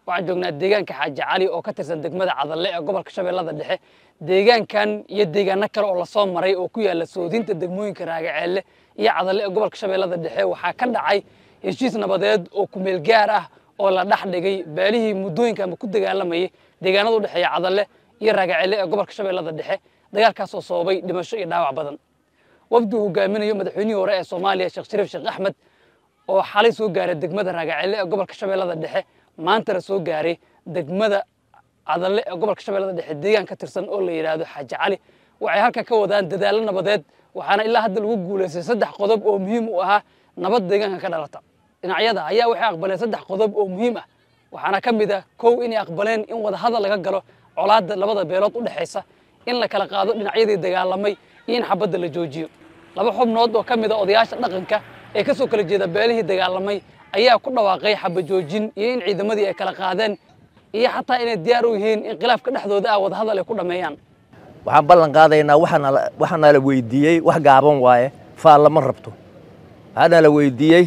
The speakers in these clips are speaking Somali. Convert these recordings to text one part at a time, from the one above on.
waxaan joognaa deegaanka xaaji cali oo ka tirsan degmada cadalle ee gobolka shabeellada dhexe deegaankan iyo deegaano kale oo lasoo maray oo ku yaalla soodinta degmooyinka raagaceelle iyo cadalle ee gobolka shabeellada dhexe waxaa ka dhacay heshiis nabadeed oo kumeel gaar ah oo la dhex dhigay beelihii muddooyinka ama ku dagaalamayay deegaanada u dhexeeya cadalle iyo raagaceelle ee gobolka shabeellada dhexe dagaalkaas oo sababay dhimasho iyo dhaawac badan wafdi uu hogaaminayo madaxweynihii hore ee soomaaliya sheekh shariif sheekh axmed oo xalay soo gaaray degmada raagaceelle ee gobolka shabeellada dhexe maantana soo gaaray degmada cadalle ee gobolka shabeellada dhexe deegaan ka tirsan oo la yidhaahdo xaaji cali waxay halka ka wadaan dadaallo nabadeed waxaana ilaa hadda lagu guulaystay saddex qodob oo muhiim u ahaa nabad deegaanka ka dhalata dhinacyada ayaa waxay aqbaleen saddex qodob oo muhiim ah waxaana ka mid ah kow inay aqbaleen in wadahadal laga galo colaadda labada beelood u dhexaysa in la kala qaado dhinacyadii dagaalamay iyo in xabadda la joojiyo laba xubnood oo ka mid a odayaasha dhaqanka ee ka soo kala jeeda beelihii dagaalamay ayaa ku dhawaaqay xabajoojin iyo in ciidamadii ay kala qaadeen iyo xataa inay diyaar u yihiin in khilaafka dhexdooda ah wadahadal ay ku dhammeeyaan waxaan ballan qaadaynaa waxaana la weydiiyey wax gaaban waaye faal lama rabto waxaana la weydiiyey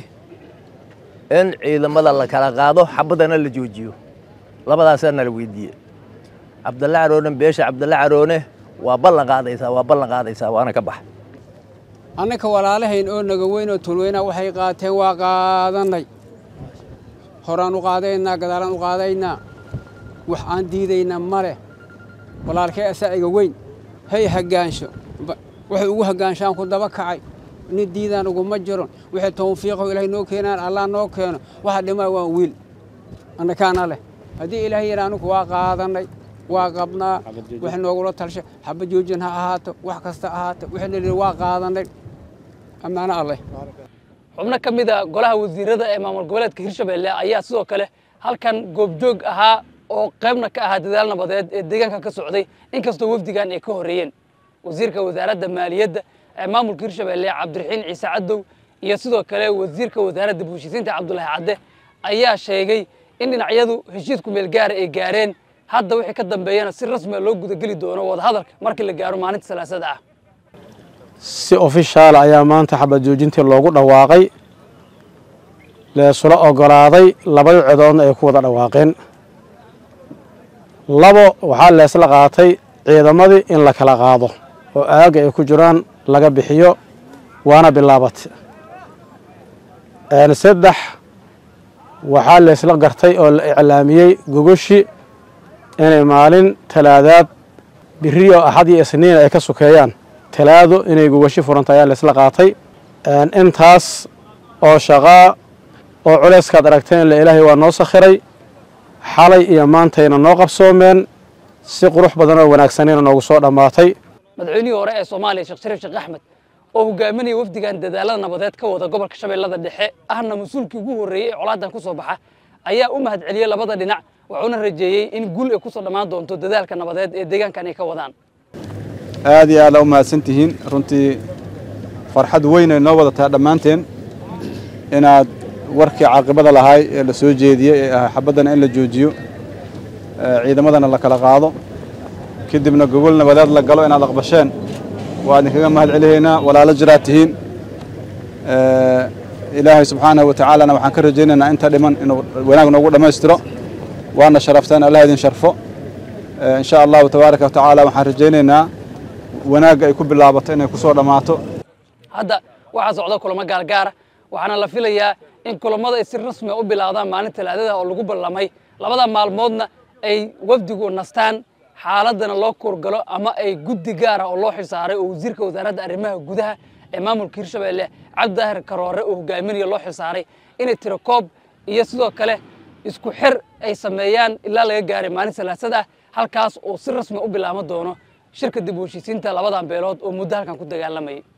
in ciidamada la kala qaado xabadana la joojiyo labadaasaa nala weydiiyey cabdalle caroone beesha cabdalle caroone waa ballan qaadaysaa waa ballan qaadaysaa waana ka bax annaka walaalahayn oo naga weyn oo tulweynaa waxay qaateen waa qaadannay horaan u qaadaynaa gadaalaan u qaadaynaa wax aan diidaynaa ma leh walaalkee asaa iga weyn hay haggaansho waxay ugu haggaanshaan ku daba kacay nin diidaan uguma jiron wixii tawfiiqo ilaahay noo keenaan allah noo keeno waxa dhimaa waa wiil annakaana leh haddii ilaahay yidhaa anugu waa qaadannay waa qabnaa wax noogula talsha xaba joojin ha ahaato wax kasta ahaato wixii la yidhi waa qaadannay ammaano alleh xubno ka mid a golaha wasiirada ee maamul goboleedka hirshabelle ayaa sidoo kale halkan goobjoog ahaa oo qaybna ka ahaa dadaal nabadeed ee deegaanka ka socday inkastoo wafdigan ay ka horreeyeen wasiirka wasaaradda maaliyadda ee maamulka hirshabelle cabdiraxiin ciise cadow iyo sidoo kale wasiirka wasaaradda buushisiinta cabdulaahi cadde ayaa sheegay in dhinacyadu heshiis kumeel gaara ay gaareen hadda wixii ka dambeeyana si rasmiga loo gudageli doono wadahadalka markii la gaaro maalinta salaasada ah si ofishaal ayaa maanta xabad joojintii loogu dhawaaqay leesula ogolaaday labada codoodna ay ku wada dhawaaqeen labo waxaa leesla qaatay ciidamadii in la kala qaado oo aagga ay ku jiraan laga bixiyo waana bilaabatay saddex waxaa leesla gartay oo la iclaamiyey gogoshi inay maalin talaadaad biriyo axad iyo isniin ay ka sukeeyaan talaado inay gogoshi furanta ayaa leesla qaatay intaas oo shaqaa oo culayskaad aragteen ila ilaahay waa noo sakhiray xalay iyo maantayna noo qabsoomeen si qurux badan oo wanaagsanayna noogu soo dhammaatay madaxweynihii hore ee soomaaliya sheekh shariif sheekh axmed oo hogaaminaya wafdigan dadaalada nabadeed ka wada gobolka shabeellada dhexe ahna mas-uulkii ugu horreeyey ee colaadan ku soo baxa ayaa u mahad celiyey labada dhinac wuxuuna rajeeyey in guul ay ku soo dhammaan doonto dadaalka nabadeed ee deegaankan ay ka wadaan aad iyo aad aa u mahadsan tihiin runtii farxad weyn ay noo wadataa dhammaanteen inaad warkii caaqibada lahaay ee la soo jeediyey ee ahaa xabaddana in la joojiyo ciidamadana la kala qaado kadibna gogol nabadeed la galo inaad aqbasheen waa idinkaga mahad celihaynaa walaalo jiraad tihiin ilaahay subxaanahu wa tacaalana waxaan ka rajaynaynaa inta dhiman inuu wanaag noogu dhammaystiro waana sharafteen allah idin sharfo in sha allahu tabaaraka wa tacaala waxaan rajaynaynaa wanaagga ay ku bilaabato inay ku soo dhammaato hadda waxaa socda kulamo gaargaara waxaana la filayaa in kulammada ay si rasmiga u bilaabdaan maalin talaadada oo lagu ballamay labada maalmoodna ay wafdigu nastaan xaaladana loo kuurgalo ama ay guddi gaara oo loo xilsaaray oo wasiirka wasaaradda arrimaha gudaha ee maamulka hirshabelle cabdidaahir karoore oo hogaaminaya loo xilsaaray inay tiro koob iyo sidoo kale isku xir ay sameeyaan ilaa laga gaaray maalin salaasad ah halkaas oo si rasmi u bilaama doono shirka dib u heshiisiinta labadan beelood oo muddo halkan ku dagaalamayay